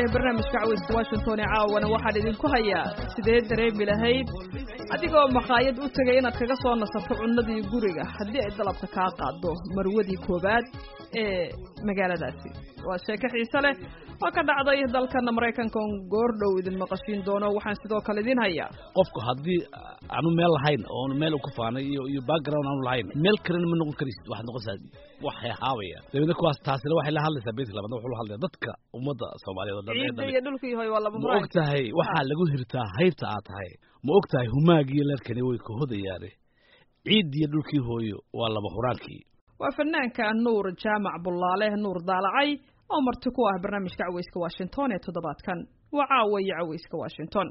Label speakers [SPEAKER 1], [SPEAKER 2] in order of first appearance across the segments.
[SPEAKER 1] ee barnaamijka caweyska washington ee caawana waxaan idinku hayaa sidee dareemi lahayd adigoo makhaayad u tegay inaad kaga soo nasato cunnadii guriga haddii ay dalabka kaa qaado marwadii koowaad ee magaaladaasi waa sheeko xiise leh oo ka dhacday dalkana maraykanka oon goordhow idin maqashiin doono waxaan sidoo kale idin hayaa
[SPEAKER 2] qofku haddii aanu meel lahayn oonu meel ku faanay iyo iyo background aanu lahayn meel kalena ma noqon karaysid waxaad noqonaysaa waxay haabaya dabeedna kuwaas taasina waxay la hadlaysaa beedka labaad wuxuu la hadlaya dadka ummadda soomaaliyeed oo dhan ee
[SPEAKER 1] ciidda
[SPEAKER 2] dhan
[SPEAKER 1] iyo dhulkii hoy waa laba
[SPEAKER 2] ma
[SPEAKER 1] muraay
[SPEAKER 2] og tahay waxaa lagu hirtaa haybta aad tahay ma og tahay humaagiiyo leerkani way ka hodayaane ciiddiiyo dhulkii hooyo waa laba huraankii
[SPEAKER 1] waa fanaanka nuur jaamac bullaale nuur daalacay oo marti ku ah barnaamijka caweyska washington ee toddobaadkan waa caawa iyo caweyska washington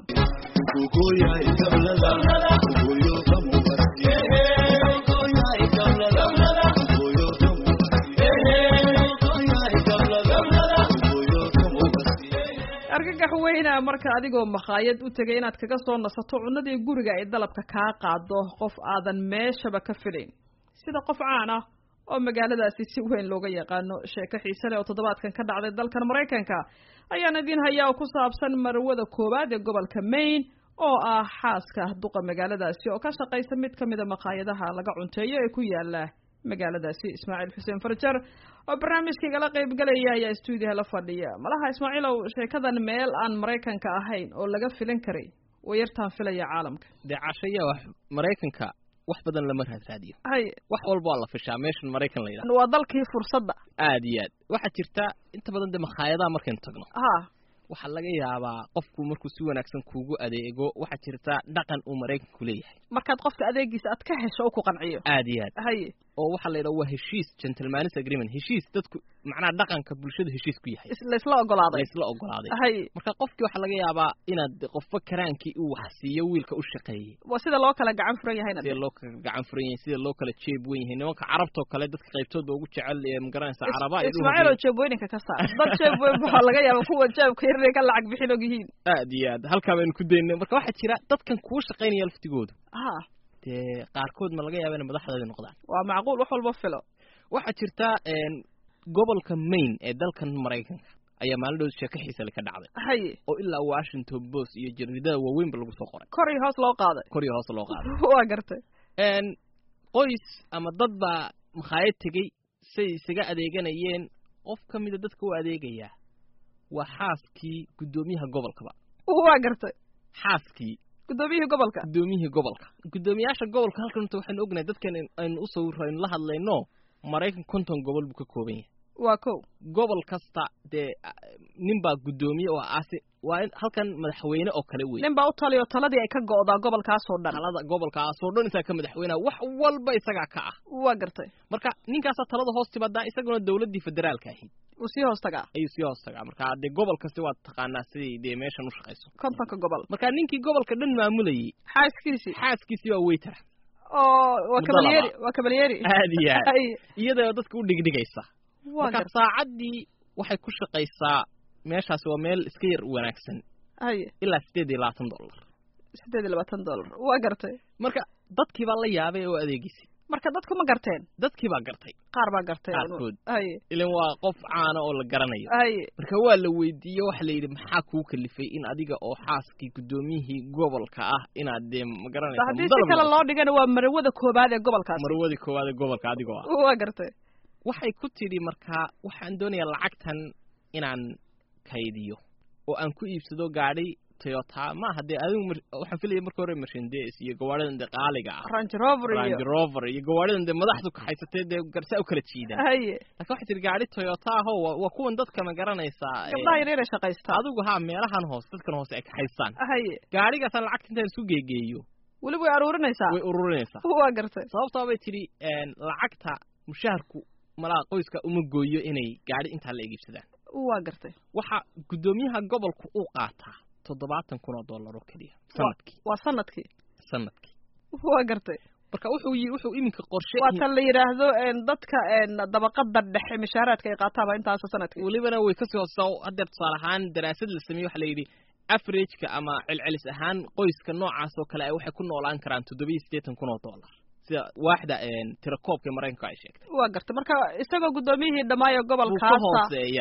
[SPEAKER 1] argagax weyna marka adigoo makhaayad u tegay inaad kaga soo nasato cunnadii guriga ay dalabka kaa qaado qof aadan meeshaba ka filayn sida qof caan ah oo magaaladaasi si weyn looga yaqaano sheeko xiise leh oo toddobaadkan ka dhacday dalkan maraykanka ayaan idiin hayaa oo ku saabsan marwada koowaad ee gobolka maine oo ah xaaska duqa magaaladaasi oo ka shaqaysa mid ka mida makhaayadaha laga cunteeyo ee ku yaala magaaladaasi ismaaciil xuseen farjar oo barnaamijkaigala qaybgalaya ayaa stuudiyaha la fadhiya malaha ismaaciilow sheekadan meel aan maraykanka ahayn oo laga filan karay wayartaan filaya caalamka
[SPEAKER 3] dee cashaya wax maraykanka wax badan lama raadraadiyo
[SPEAKER 1] hay
[SPEAKER 3] wax walba waa la fishaa meeshan maraykan la yidhaha
[SPEAKER 1] waa dalkii fursadda
[SPEAKER 3] aad iyo aad waxaa jirta inta badan dee makhaayadaha markaynu tagno
[SPEAKER 1] ha
[SPEAKER 3] waxaa laga yaabaa qofku markuu si wanaagsan kuugu adeego waxaa jirta dhaqan uu maraykanku leeyahay
[SPEAKER 1] markaad qofka adeegiisa aad ka hesho u ku qanciyo
[SPEAKER 3] aad iyo aad
[SPEAKER 1] haye
[SPEAKER 3] oo waxaa la yidhaha waa heshiis gentleman's agreement heshiis dadku macnaha dhaqanka bulshadu heshiis ku yahay
[SPEAKER 1] is- laysla ogolaaday
[SPEAKER 3] laysla ogolaaday
[SPEAKER 1] haye
[SPEAKER 3] marka qofkii waxaa laga yaabaa inaad qofba karaankii uu wax siiyo wiilka u shaqeeyey
[SPEAKER 1] waa sida loo kala gacan furan yahayna
[SPEAKER 3] sida loo kala gacan furan yahay sida loo kala jeeb wen yahay nimanka carabtoo kale dadka qaybtooda ugu jecel ee magaranaysa caraba ay
[SPEAKER 1] ismaaciil oo jeebweyninka ka saar dad jeebweyn waxaa laga yaaba kuwa jeebka yaray ka lacag bixin og yihiin
[SPEAKER 3] aad iyo aad halkaa baynu ku daynay marka waxaa jira dadkan kuu shaqaynaya laftigoodu
[SPEAKER 1] ha
[SPEAKER 3] dee qaarkood ma laga yaaba inay madaxdooda noqdaan
[SPEAKER 1] waa macquul wax walba filo
[SPEAKER 3] waxaa jirta een, gobolka maine ee dalkan maraykanka ayaa maalin dhow sheeko xiisale ka dhacday
[SPEAKER 1] haye
[SPEAKER 3] oo ilaa washington post iyo jaridada waaweynba lagu soo qoray
[SPEAKER 1] kor iyo hoos loo qaaday
[SPEAKER 3] kor iyo hoos loo qaaday
[SPEAKER 1] waa gartay
[SPEAKER 3] een, qoys ama dad baa makhaayad tegey say isaga adeeganayeen qof ka mida dadka u adeegayaa waa xaaskii guddoomiyaha gobolkaba
[SPEAKER 1] waa gartay
[SPEAKER 3] xaaskii
[SPEAKER 1] guddoomiyihii gobolka
[SPEAKER 3] guddoomiyihii gobolka guddoomiyaasha gobolka halkan horta waxaynu ognahay dadkan in- aynu u sawiro aynu la hadlayno maraykan konton gobol buu ka kooban yahay
[SPEAKER 1] waa kow
[SPEAKER 3] gobol kasta dee ah, nin baa guddoomiye oo aasi waa in halkan madaxweyne oo kale wey
[SPEAKER 1] nin baa u taliyo taladii ay ka go'daa gobolkaasoo dhan
[SPEAKER 3] talada gobolkaasoo dhan isaga ka madaxweyneha wax walba isagaa ka ah
[SPEAKER 1] waa gartay
[SPEAKER 3] marka ninkaasaa talada hoos timaadaa isaguna dowladdii federaalka ahayd
[SPEAKER 1] uu sii hoos tagaa
[SPEAKER 3] ayuu sii hoos tagaa marka dee gobol kasti waad taqaanaa siday dee meeshan u shaqayso
[SPEAKER 1] kontonka gobol
[SPEAKER 3] marka ninkii gobolka dhan maamulayay
[SPEAKER 1] xaaskiisii
[SPEAKER 3] xaaskiisii waa weytara
[SPEAKER 1] oo waa
[SPEAKER 3] Muddo
[SPEAKER 1] kabalyeeri
[SPEAKER 3] laba.
[SPEAKER 1] waa kabalyeeri
[SPEAKER 3] aad iyo aad
[SPEAKER 1] Haye,
[SPEAKER 3] iyadoo dadka u dhigdhigaysa
[SPEAKER 1] waa
[SPEAKER 3] marka
[SPEAKER 1] gartay
[SPEAKER 3] saacaddii waxay ku shaqaysaa meeshaasi waa meel iska yar wanaagsan
[SPEAKER 1] haye
[SPEAKER 3] ilaa sideed iyo labaatan dollar
[SPEAKER 1] siddeed iyo labaatan dollar waa gartay
[SPEAKER 3] marka dadkii baa la yaabay oo adeegisay
[SPEAKER 1] marka dadku ma garteen
[SPEAKER 3] dadkii baa gartay
[SPEAKER 1] qaar baa gartay
[SPEAKER 3] Qaarkood.
[SPEAKER 1] haye
[SPEAKER 3] ilan waa qof caana oo la garanayo
[SPEAKER 1] haye
[SPEAKER 3] marka waa la weydiiye waxa la yidhi maxaa kuu kalifay in adiga oo xaaskii guddoomiyihii gobolka ah inaad dee ma garanaysa
[SPEAKER 1] haddii si kale loo dhigana waa marwada koobaad ee gobolkaasi
[SPEAKER 3] marwadii koowaad ee gobolka adigoo ah
[SPEAKER 1] waa gartay
[SPEAKER 3] waxay ku tidhi markaa waxaan doonayaa lacagtan inaan kaydiyo oo aan ku iibsado gaadhi toyota maaha dee adigu mar- waxaan filaya marka hore mercedes iyo gawaadhidan dee qaaliga ah
[SPEAKER 1] range rover iyo
[SPEAKER 3] range rover iyo gawaadhidan dee madaxdu kaxaysatee dee garsaa u kala jiidaan
[SPEAKER 1] haye
[SPEAKER 3] laakiin waxay tihi gaadhi toyota ahoo waa waa kuwan dadka ma garanaysaa ee,
[SPEAKER 1] gabdhaha yaryar ee shaqaysta
[SPEAKER 3] adigu haa meelahan hoose dadkan hoose ay kaxaystaan
[SPEAKER 1] haye
[SPEAKER 3] gaadhigaasaan lacagta intaan isu geegeeyo
[SPEAKER 1] weli way aruurinaysaa
[SPEAKER 3] way ururinaysaa
[SPEAKER 1] waa gartay
[SPEAKER 3] sababtaa bay tidhi een, lacagta mushaharku malaha qoyska uma gooyo inay gaadhi intaa la egiibsadaan
[SPEAKER 1] waa gartay
[SPEAKER 3] waxa guddoomiyaha gobolku uu qaataa toddobaatan kun oo dollar oo keliya sanadkii
[SPEAKER 1] waa sanadkii
[SPEAKER 3] sanadkii
[SPEAKER 1] waa gartay
[SPEAKER 3] marka wuxuu yi wuxuu iminka qorshe
[SPEAKER 1] waa tan la yidhaahdo een, dadka een, dabaqada dhexe mishaaraadka ay qaataaba intaas sanadkii
[SPEAKER 3] welibana way kasii hooseysaa haddeer tusaale ahaan daraasad la sameeyey waxaa la yidhi averageka ama celcelis ahaan qoyska noocaas oo kale ay waxay ku noolaan karaan toddobiyo siddeetan kun oo dollar sida waaxda tirakoobka ee maraykanka ay sheegtay
[SPEAKER 1] waa gartay marka isagoo guddoomiyihii dhammaayo
[SPEAKER 3] wuu ka
[SPEAKER 1] gobolkaasa
[SPEAKER 3] hooseeyaa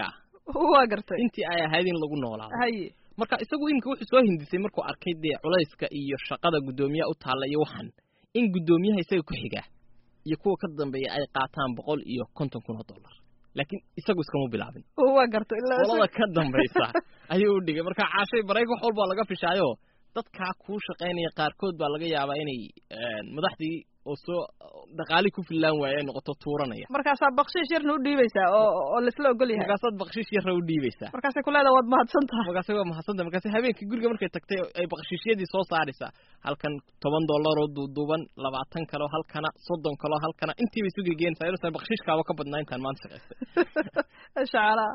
[SPEAKER 1] waa gartay
[SPEAKER 3] intii ay ahayd in lagu noolaado
[SPEAKER 1] haye
[SPEAKER 3] marka isagu iminka wuxuu soo hindisay markuu arkay dee culayska iyo shaqada guddoomiyaha u taalla iyo waxan in guddoomiyaha isaga ku xiga iyo kuwa ka dambeeya ay qaataan boqol iyo konton kun oo dollar laakiin isagu iskama bilaabin
[SPEAKER 1] waa gartay ilaa
[SPEAKER 3] qolada ka dambaysa ayuu u dhigay marka caashay barayg wax walbaa laga fishaayo dadkaa kuu shaqaynaya qaarkood baa laga yaabaa inay madaxdii oo soo dhaqaali ku fillaan waaye ay noqoto tuuranaya
[SPEAKER 1] markaasaa bakshiish yarna u dhiibaysaa oo oo laisla ogol yahay
[SPEAKER 3] markaasaad bakshiish yarra u dhiibaysaa
[SPEAKER 1] markaasay ku leedaha waad mahadsan tahay
[SPEAKER 3] markaase waa mahadsanta markaase habeenkii guriga markay tagtay ay bakshiishyadii soo saaraysaa halkan toban dollar oo duuduuban labaatan kaleo halkana soddon kaleo halkana intii bay isu gegeenaysaa inuusan bakshiishkaaba ka badnaa intaan maanta shaqaystay
[SPEAKER 1] shacalaa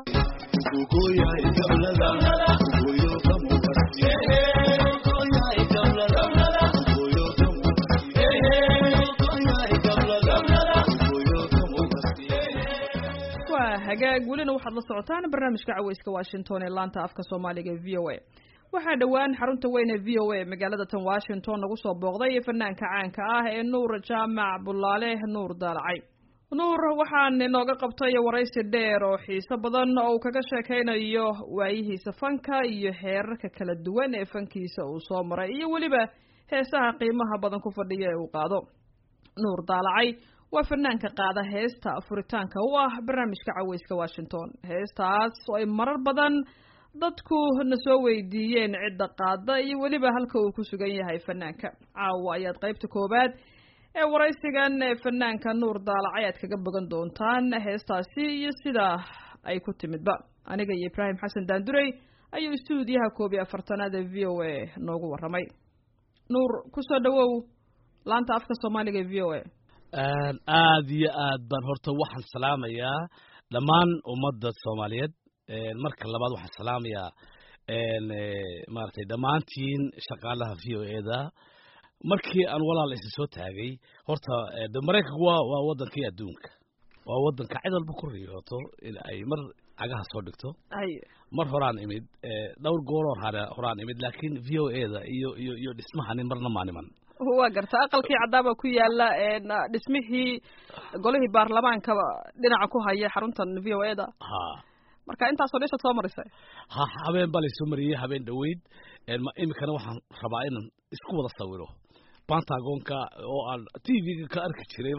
[SPEAKER 1] waa hagaag welina waxaad la socotaan barnaamijka caweyska washington ee laanta afka soomaaliga v o a waxaa dhowaan xarunta weyn ee v o a magaalada tan washington lagu soo booqday fanaanka caanka ah ee nuur jaamac bulaale nuur daalacay nuur waxaan inooga qabtay waraysi dheer oo xiiso badan oo uu kaga sheekaynayo waayihiisa fanka iyo heerarka kala duwan ee fankiisa uu soo maray iyo weliba heesaha qiimaha badan ku fadhiya ee uu qaado nuur daalacay waa fanaanka qaada heesta furitaanka u ah barnaamijka caweyska washington heestaas oo ay marar badan dadku na soo weydiiyeen cidda qaada iyo weliba halka uu ku sugan yahay fanaanka caawa ayaad qaybta koowaad ee waraysigan ee fanaanka nuur daalacay aad kaga bogan doontaan heestaasi iyo sida ay ku timidba aniga iyo ibraahim xasan daandurey ayuu istuudiyaha koob iyo afartanaad ee v o a noogu warramay nuur kusoo dhawow laanta afka soomaaliga ee v o a
[SPEAKER 2] aad iyo aad baan horta waxaan salaamayaa dhammaan ummadda soomaaliyeed marka labaad waxaan salaamayaa maaragtay dhammaantiin shaqaalaha v o e da markii aan walaal isa soo taagay horta de maraykanku waa waa waddankii adduunka waa waddanka cid walba ku riyooto in ay mar cagaha soo dhigto mar horaan imid dhowr gooroo hore horaan imid laakiin v o e da iyo iyo iyo dhismahani marna maaniman
[SPEAKER 1] waa garta aqalkii caddaaba ku yaala dhismihii golihii baarlamaanka dhinaca ku haya xaruntan v o e da
[SPEAKER 2] ha
[SPEAKER 1] marka intaasoo dhishaad soo marisay
[SPEAKER 2] ha habeen baa laysoo mariyey habeen dhoweyd iminkana waxaan rabaa inaan isku wada sawiro pentagonka oo aan t v-ga ka arki jiray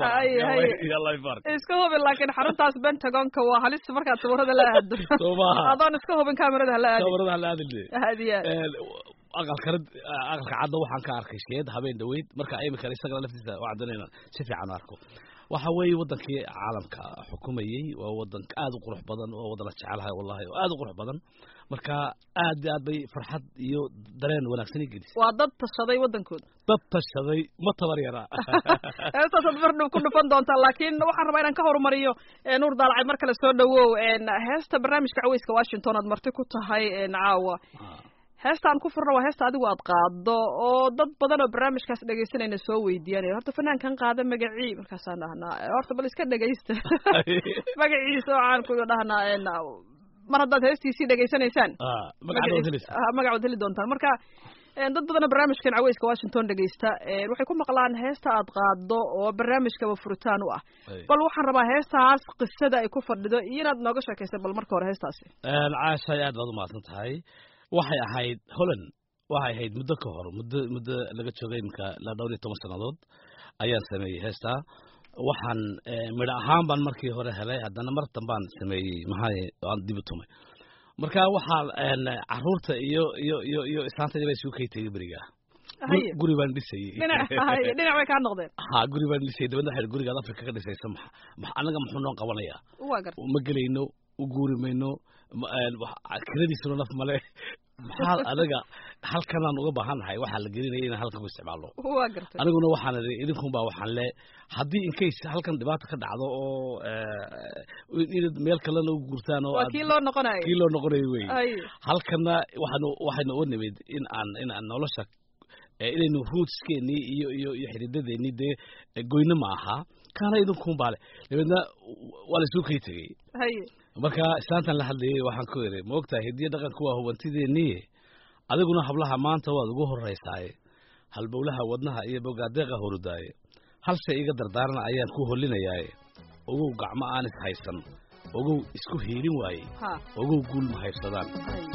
[SPEAKER 1] iska hubin laakiin xaruntaas pentagonka waa halis markaad sawirada la aado
[SPEAKER 2] soo maaha
[SPEAKER 1] adoon iska hubin kamerada hala aadi
[SPEAKER 2] kamarada hala aadin
[SPEAKER 1] hadiya
[SPEAKER 2] aqalkana aqalka cadda waxaan ka arkay sheed habeen dhoweyd marka iminkana isagana laftiisa waxaan doonaya inaan si fiican u arko waxa weeye waddankii caalamka xukumayey waa waddan aad u qurux badan oo waddan la jecelahay wallahi oo aad u qurux badan marka aad iyo aad bay farxad iyo dareen wanaagsan i gelisay
[SPEAKER 1] waa dad tashaday waddankooda
[SPEAKER 2] dad tashaday ma tabar yara
[SPEAKER 1] heestaasaad mar dhow ku dhufan doontaa laakiin waxaan rabaa inaan ka horumariyo nuur daalacay mar kale soo dhawow heesta barnaamijka caweyska washington aad marti ku tahay caawa heestaan ku furna waa heesta adigu aad qaado oo dad badan oo barnaamijkaas dhegaysanayna soo weydiiyanaya horta fanaankan qaada magacii markaasaan dhahnaa horta bal iska dhegaysta magaciisa waxaan ku dhahnaa mar haddaad heestiisii dhegaysanaysaan magacood heli doontaan marka dad badanoo barnaamijkan caweyska washington dhegaysta waxay ku maqlaan heesta aad qaado oo barnaamijkaba furitaan u ah bal waxaan rabaa heestaas qisada ay ku fadhido iyo inaad nooga sheekaysa bal marka hore heestaasi
[SPEAKER 2] caashay aad baad umahadsan tahay waxay ahayd holland waxay ahayd muddo ka hor muddo muddo laga joogay iminka la dhowr iyo toban sannadood ayaan sameeyey heestaa waxaan midho ahaan baan markii hore helay haddana mar dambaan sameeyey maxaa aan dib u tumay marka waxaa caruurta iyo iyo iyo iyo islaantayda baa isugu kaytayay beriga guri baan dhisayey
[SPEAKER 1] dhinac bay kaa noqdeen
[SPEAKER 2] ha guri baan dhisayay dabadna waxay gurigaad afrika ka dhisaysa ma annaga muxuu noo qabanayaa ma gelayno u guuri mayno kiradiisuna naf male maxaa anaga halkanaan uga baahannahay waxaa la gelinaya inaan halkan ku isticmaalno
[SPEAKER 1] waa gartay
[SPEAKER 2] aniguna waxaan idhi idinkun baa waxaan le haddii incase halkan dhibaata ka dhacdo oo inaad meel kalena u guurtaan oo
[SPEAKER 1] waa kii loo noqonayo
[SPEAKER 2] kii loo noqonayo wey halkana waxaanu waxaynu u nimid in aan in aan nolosha inaynu rootskeenii iyo iyo iyo xididadeenii dee goyno ma aha kaana idinkun baa le dabeedna waa la isuu kay tegey
[SPEAKER 1] haye
[SPEAKER 2] marka islaantan la hadlayay waxaan ku idhi ma ogtahay hidiyo dhaqanku waa hubantideennii adiguna hablaha maanta waad ugu horraysaaye halbowlaha wadnaha iyo bogaadeeqa horudaaye hal shay iga dardaarana ayaan ku hollinayaaye ogow gacmo aan is haysan ogow isku hiilin waayey
[SPEAKER 1] ha
[SPEAKER 2] ogow guul ma haybsadaan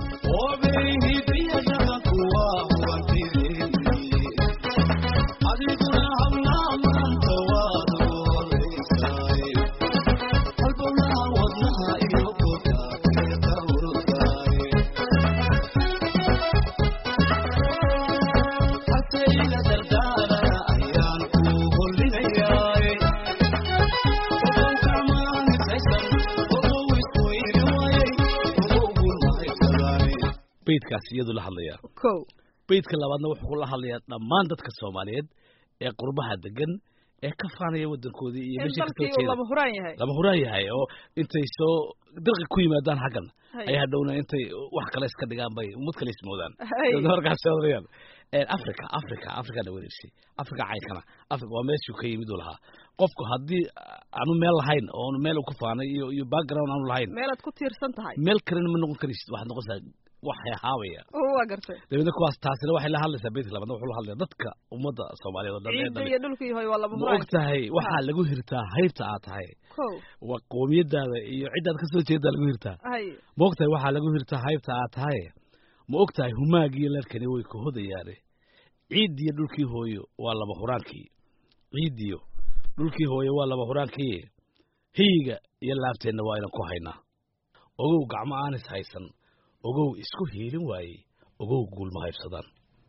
[SPEAKER 2] beydkaasi iyadu la hadlayaa
[SPEAKER 1] ko
[SPEAKER 2] beydka labaadna wuxuu la hadlayaa dhammaan dadka soomaaliyeed ee qurbaha degan ee ka faanaya waddankoodii iyo
[SPEAKER 1] in
[SPEAKER 2] meesha kasoo
[SPEAKER 1] dalkii uu
[SPEAKER 2] jeeda
[SPEAKER 1] lama huraan yahay
[SPEAKER 2] lama huraan yahay oo intay soo dirqi ku yimaadaan xaggan
[SPEAKER 1] Hay.
[SPEAKER 2] ay hadhowna intay wax kale iska dhigaan bay ummad kale ismoodaan
[SPEAKER 1] Hay.
[SPEAKER 2] Dadna markaas odayaan africa africa africana wereersay africa caynkana africa waa meeshuu ka yimid uu lahaa qofku haddii aanu meel lahayn oo aanu meel ku faanay iyo iyo background aanu lahayn
[SPEAKER 1] meelaad ku tiirsan tahay
[SPEAKER 2] meel kalena ma noqon karaysid waxaad noqonaysaa wax haabaya
[SPEAKER 1] waa gartay
[SPEAKER 2] dabeedna kuwaas taasina waxay la hadlaysaa beedka labaadna wuxuu la hadlayaa dadka ummadda soomaaliyeed oo dhan ee
[SPEAKER 1] ciidda
[SPEAKER 2] dhan
[SPEAKER 1] iyo dhulkii hoy waa lama
[SPEAKER 2] ma
[SPEAKER 1] huraan
[SPEAKER 2] og tahay waxaa lagu hirtaa haybta aad tahay
[SPEAKER 1] ko
[SPEAKER 2] waa qoomiyadaada iyo ciddaad ka soo jeedaa lagu hirtaa
[SPEAKER 1] hay
[SPEAKER 2] ma og tahay waxaa lagu hirtaa haybta aad tahay ma og tahay humaagiyo leerkani way ka hodayaane ciiddiyo dhulkii hooyo waa laba huraankii ciiddiyo dhulkii hooyo waa laba huraankii hiyiga iyo laabteenna waa inan ku haynaa ogow gacmo aanis haysan ogow isku hiilin waayey ogow guul ma haybsadaan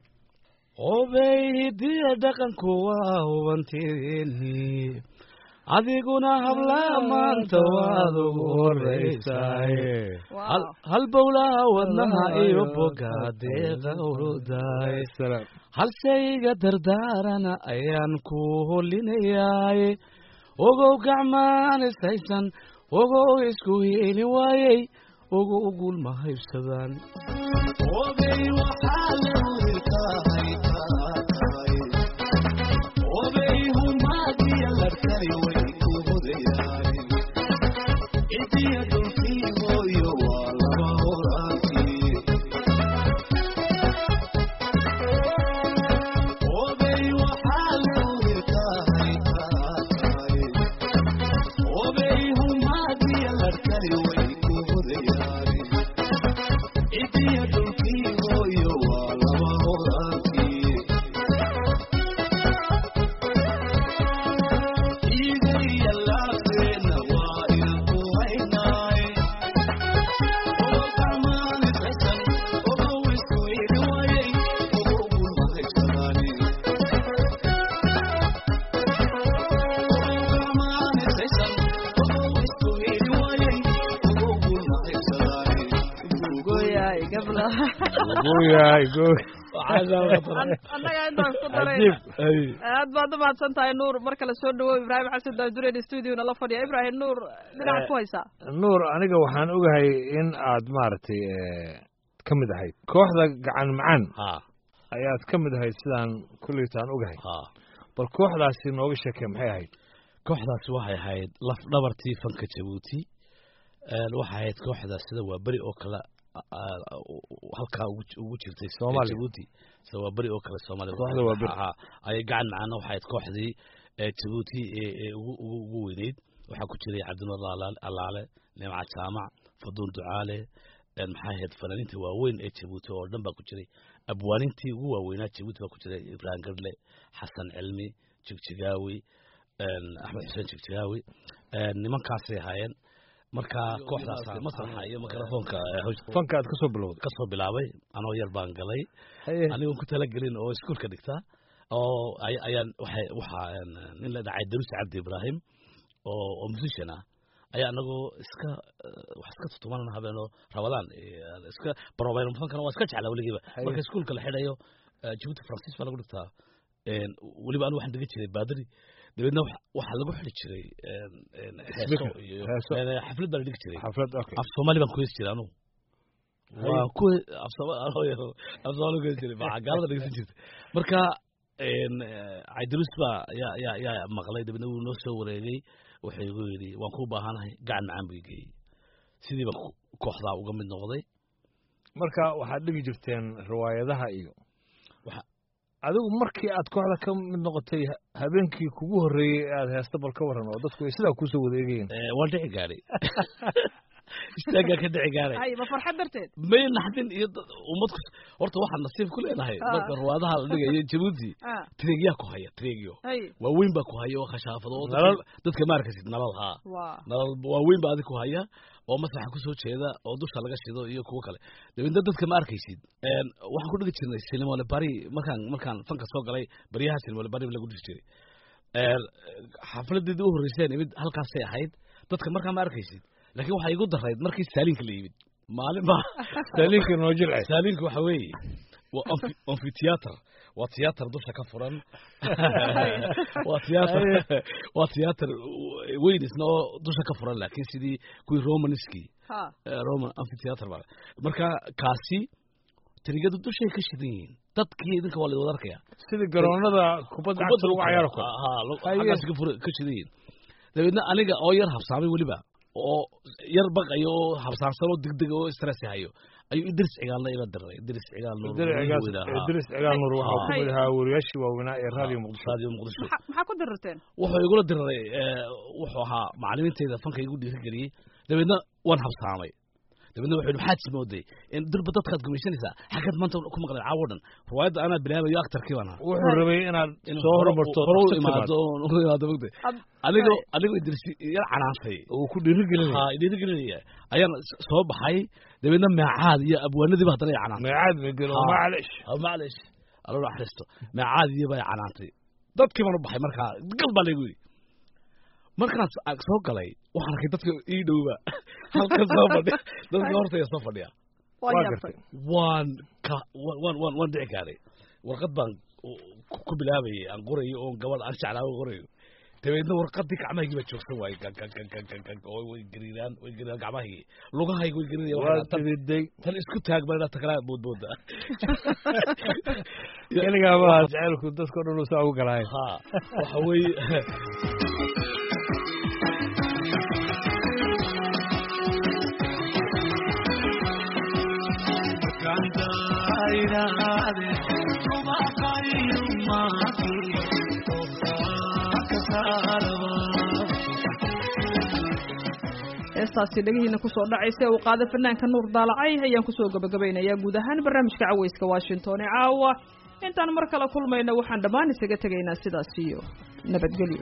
[SPEAKER 2] obey hidiya dhaqanku waa hubantidiinii adiguna hablaa maanta waad ugu horraysaaye
[SPEAKER 1] wow
[SPEAKER 2] hal bowlaha wadnaha iyo boga deeqa urudaay halseyga dardaarana ayaan ku holinayaaye ogow gacmaan ishaysan ogow isku hiili waayey ogow guul ma haybsadaan
[SPEAKER 1] gooyahay gabla
[SPEAKER 4] yahay
[SPEAKER 1] annaga intaan ku daray
[SPEAKER 4] cajiib
[SPEAKER 1] aad baad umahadsan tahay nuur mar kale soo dhawow ibraahim xasan daajureen studiona la fadhiya ibraahim nuur dhinaca ku haysaa
[SPEAKER 4] nuur aniga waxaan ogahay in aad maaragtay ka mid ahayd kooxda gacan macaan
[SPEAKER 2] ha
[SPEAKER 4] ayaad ka mid ahayd sidaan kulleytaan ogahay
[SPEAKER 2] ha
[SPEAKER 4] bal kooxdaasi nooga sheekee maxay ahayd
[SPEAKER 2] kooxdaasi waxay ahayd laf dhabartii fanka jabuuti een waxay ahayd kooxdaas sida waa beri oo kale a- a- halkaa ugu ugu jirtay
[SPEAKER 4] Soomaaliya.
[SPEAKER 2] jabuuti sida waa beri oo kale soomaaliya
[SPEAKER 4] Kooxda waa beri.
[SPEAKER 2] Ha, ayay gacan macaana waxay ahayd kooxdii ee jabuuti ee ee ugu ugu ugu weyneyd waxaa ku jiray cabdinuur Alaale- alaale nimca jaamac faduun ducaale een maxay ahayd fanaaniinta waaweyn ee jabuuti oo dhan baa ku jiray abwaanintii ugu waaweynaa jabuuti baa ku jiray ibrahim gadle xasan cilmi jigjigaawi een axmed xuseen jigjigaawi een nimankaasay ahaayeen marka kooxdaas masraxa iyo mikrofoonka ee hawsha
[SPEAKER 4] fanka aad ka soo bilowday
[SPEAKER 2] ka soo bilaabay anoo yar baan galay
[SPEAKER 4] haye
[SPEAKER 2] anigoon ku talagelin oo iskuulka dhigta oo ay- ayaan waxay waxaa een, nin la dhacay daruus cabdi ibraahim oo oo musician ah ayaa anagoo iska eh, wax iska tutumanana habeenoo rabadaan eh, iska barobayno fankana waa iska jeclaa weligiiba
[SPEAKER 4] Haye.
[SPEAKER 2] marka iskuulka la xidhayo eh, jabuuti francis baa lagu dhigtaa een, weliba anu waxaan dhigan jiray baadari dabeedna wax- waxaa lagu xidhi jiray een, een, heeso
[SPEAKER 4] Speaker,
[SPEAKER 2] iyo
[SPEAKER 4] heeso.
[SPEAKER 2] een, xaflad baa la dhigi jiray
[SPEAKER 4] xaflad okay
[SPEAKER 2] af soomaali baan ku heesi jiray anugu
[SPEAKER 4] Haye.
[SPEAKER 2] waa ku af Sooma- anoo yar af soomaali ku heesi jiray maxaa gaalada dhegeysan jirtay marka een, eh, cabdirus baa yaa yaa yaa maqlay dabeedna wuu noo soo wareegay wuxuu igu yidhi waan kuu baahanahay gacan macaan buu igeeyey sidii baan ko- kooxdaa uga mid noqday
[SPEAKER 4] marka waxaad dhigi jirteen riwaayadaha iyo adigu markii aad kooxda ka mid noqotay ha- habeenkii kugu horreeyey ee aad heesta bal ka waran oo dadku ay sidaa kusoo wada eegayeen
[SPEAKER 2] Eh, waan dhici gaadhay istaagaa ka dhici gaadhay
[SPEAKER 1] hay ma farxad darteed
[SPEAKER 2] may naxdin iyo dad- ummad ku horta waxaan nasiib ku leenahay
[SPEAKER 1] Ah.
[SPEAKER 2] marka ruwaadaha la dhigayo jabuuti
[SPEAKER 1] ah
[SPEAKER 2] tireegyaa ku haya tireegyo
[SPEAKER 1] hay
[SPEAKER 2] waaweyn baa ku haya oo khashaafado oo
[SPEAKER 4] Nalal.
[SPEAKER 2] dadka- dadka ma arkaysid nalal haa
[SPEAKER 1] waa
[SPEAKER 2] nalal waaweyn baa adi ku haya oo masraxa kusoo jeeda oo dusha laga shido iyo kuwo kale dabeedna dadka ma arkaysid Een, waxaan ku dhigi jirnay sinimole bari markaan markaan fanka soo galay baryaha sinimole bari lagu dhigi jiray Een, xafladeedii u horreyseen imid halkaasay ahayd dadka markaa ma arkaysid laakiin waxaa igu darayd markii saaliinka la yimid maalin baa
[SPEAKER 4] saaliinka noo jilcay
[SPEAKER 2] saaliinka waxa weeye waa amphi- amphitheater waa theater dusha ka furan waa theater waa theater weyn isna oo dusha ka furan laakiin sidii kuwii romanskii
[SPEAKER 1] ha
[SPEAKER 2] eh, roman amphitheater baa marka kaasi tirigadu dushay ka shidan yihiin dadkii idinka waa la wada arkaya
[SPEAKER 4] sidii garoonada kubadda cagta lagu cayaaro kale
[SPEAKER 2] ha
[SPEAKER 4] Haye.
[SPEAKER 2] xaggaas ka fura- ka shidan yihiin dabeedna aniga oo yar habsaamay weliba oo yar baqayo oo habsaamsan oo degdeg oo stress hayo ayuu idris cigaalna ila diray idris cigaal nuur
[SPEAKER 4] Idris
[SPEAKER 2] weyna,
[SPEAKER 4] Cigaal-
[SPEAKER 2] ha.
[SPEAKER 4] Idris cigaal nuur waxaa
[SPEAKER 2] Ha.
[SPEAKER 4] ku mid ahaa wariyaashii waaweynaa ee raadiyo muqdisho
[SPEAKER 2] radio muqdisho
[SPEAKER 1] maxaa maxaa ku dirirteen
[SPEAKER 2] wuxuu igula diriray eh, wuxuu ahaa macalimiinteyda fanka igu dhiirigeliyey dabeedna waan habsaamay dabeedna wuxuu yidhi maxaad simooday in dirba dadkaad gumaysanaysaa xaggaad maanta ku maqleen caawo dhan riwaayadda anaa bilaabayo actarkii baan ahaa
[SPEAKER 4] wuxuu rabay inaad
[SPEAKER 2] inuu
[SPEAKER 4] soo
[SPEAKER 2] hore-
[SPEAKER 4] hormarto
[SPEAKER 2] hore u
[SPEAKER 4] dhaqso
[SPEAKER 2] imaado
[SPEAKER 4] timaado.
[SPEAKER 2] oo u imaado mogtay
[SPEAKER 1] Ab-
[SPEAKER 2] anigoo
[SPEAKER 1] Right.
[SPEAKER 2] anigoo idris yar canaantay
[SPEAKER 4] uu ku dhiirigelinaya
[SPEAKER 2] ha dhiirigelinaya ayaan s- soo baxay dabeedna meecaad iyo abwaanadiiba haddana ay canaantay
[SPEAKER 4] meecaad megelo
[SPEAKER 2] Ha.
[SPEAKER 4] macalish
[SPEAKER 2] Ha, maclish allo naxariisto meecaad iyo bay canaantay dadkii baan u baxay markaa gal baa laygu yidhi markaan s- ag soo galay waxaan arkay dadka ii dhowba halkan soo fadhiya dadka hortaya soo fadhiya
[SPEAKER 1] waa
[SPEAKER 4] waa
[SPEAKER 1] yaabtay
[SPEAKER 4] gartay
[SPEAKER 2] waan ka waan waan waan waan dhici gaaray warqad baan u- ku- ku bilaabayay aan qorayo oo gabadh aan jeclaa qorayo dabeedna warqadii gacmahaygii baa joogsan waayey gan gan gan gan gan gan oo way gariiraan way gariiraan gacmahaygi lugahaygi way gariirayaan
[SPEAKER 4] waa
[SPEAKER 2] waxaan tan
[SPEAKER 4] dididay
[SPEAKER 2] tan isku taag baa inaa takala boodbooda
[SPEAKER 4] keligaaba jacaylku dadkao dhan uu saa ugu galaay
[SPEAKER 2] ha waxa weeye
[SPEAKER 1] heestaasi dhegihiina kusoo dhacaysa ee uu qaada fanaanka nuur daalacay ayaan kusoo gabagabaynayaa guud ahaan barnaamijka caweyska washington ee caawa intaan mar kale kulmayno waxaan dhammaan isaga tegaynaa sidaas iyo nabadgelyo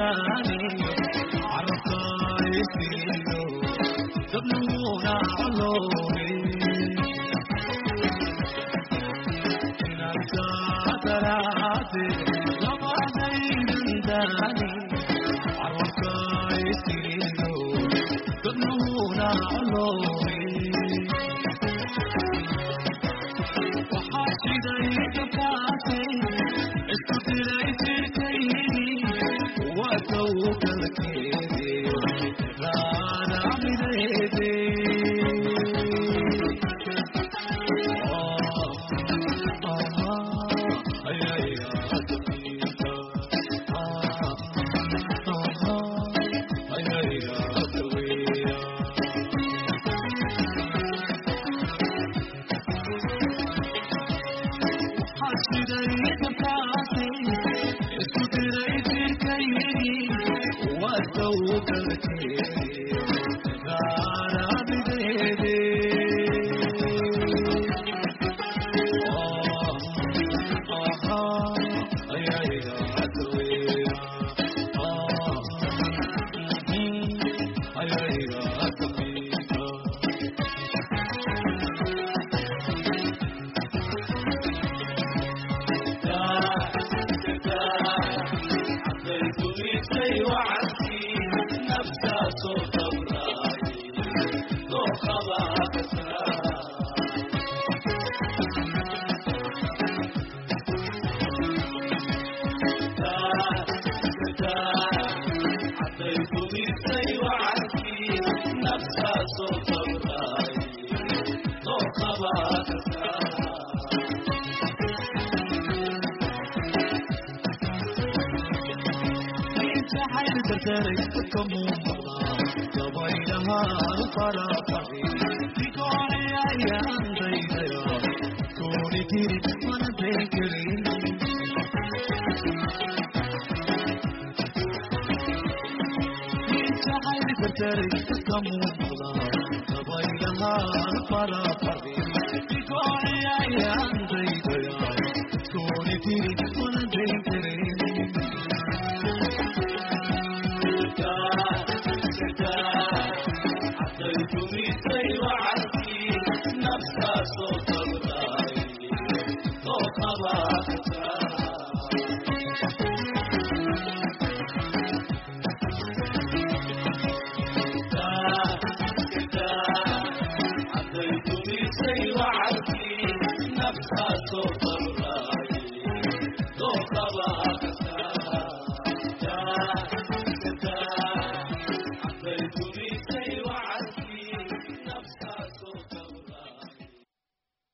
[SPEAKER 5] Say,